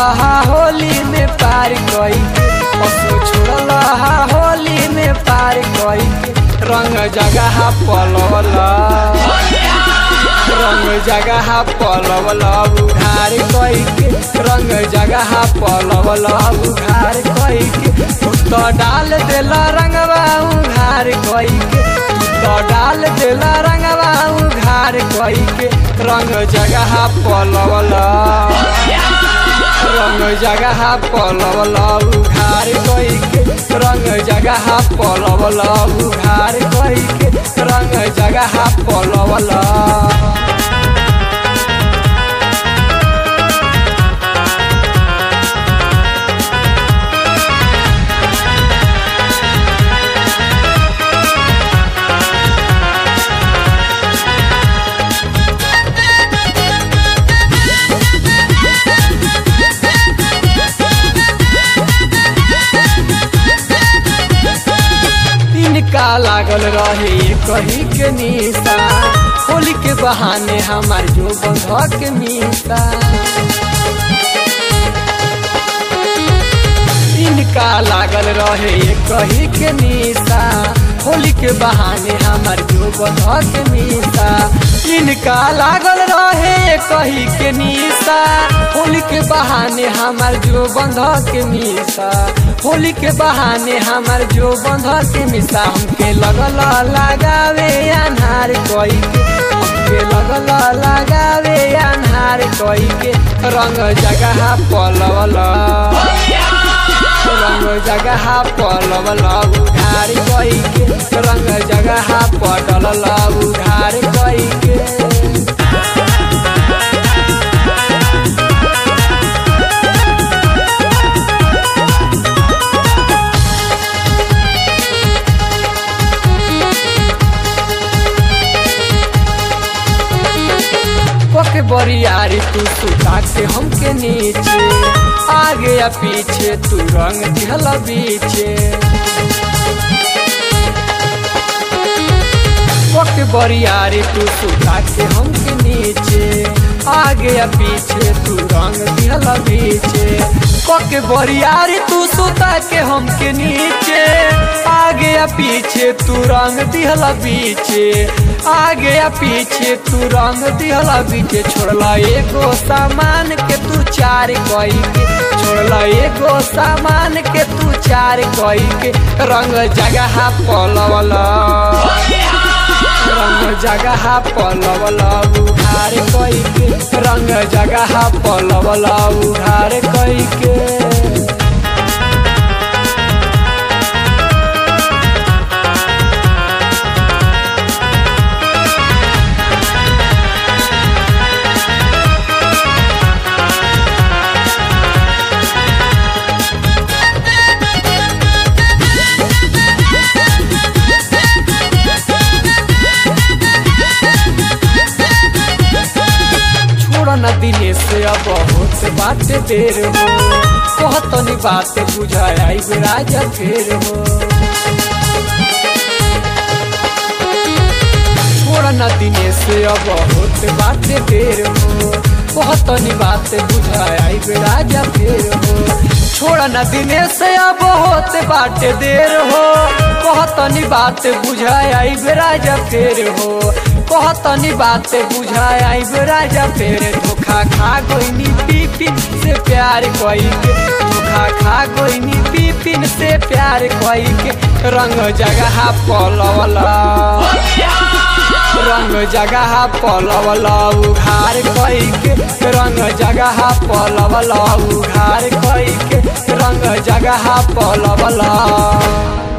हा होली में पार कई के असो छोड़ल हा होली में पार कई के रंग जगह पलवला रंग जगह पलवला उघार कई के रंग जगह पलवला उघार कई के तो डाल देला रंगवा उघार कई के तो डाल देला रंगवा उघार कई के रंग जगह पलवला रंग जगह पलवला उघार कई के रंग जगह पलवला उघार कई के रंग जगह पलवला इनका लागल रहे कहीं के निशा होली के बहाने हमार जो बंधक मीसा इनका लागल रहे कहीं के निशा होली के बहाने हमार जो बंधक मीसा इनका लागल रहे कहीं के निशा होली के बहाने हमार जो बंधक मीसा होली के बहाने हमार जो बंधक मिसा हमके लगल लगावे अनहार कोई के हमके लगल लगावे अनहार कोई के रंग जगह पलवला रंग जगह पलवला उधार कोई के रंग जगह पटलला उधार कोई के के बरियारी तू सुता के हमके नीचे आगे या पीछे तू रंग दिहल बीचे के बरियारी तू सुता के हमके नीचे आगे या पीछे तू रंग दिहल बीचे के बरियारी तू सुता के हमके नीचे आगे या पीछे तू रंग दिहल बीचे आगे या पीछे तू रंग दिहला बीचे छोड़ला एगो सामान के तू चार कई के छोड़ला एगो सामान के तू चार कई के रंग जगह पलवला रंग जगह पलवला उधार कई के रंग जगह पलवला उधार कई के न दिने से अब बहुत बात देर हो कहतनी बात बुझाया राजा फेर हो छोड़ न दिने से अब बहुत बात देर हो कहतनी बात बुझाया राजा फेर हो छोड़ न दिने से अब बहुत बात देर हो कहतनी बात बुझाया राजा फेर हो कहतनी बात बुझाया राजा फेर धोखा खा गोइनी पिपिन से प्यार कई के धोखा खा गोइनी पिपिन से प्यार कई के रंग जगह पलवला रंग जगह पलवला उघार कई के रंग जगह पलवला उघार कई के रंग जगह पलवला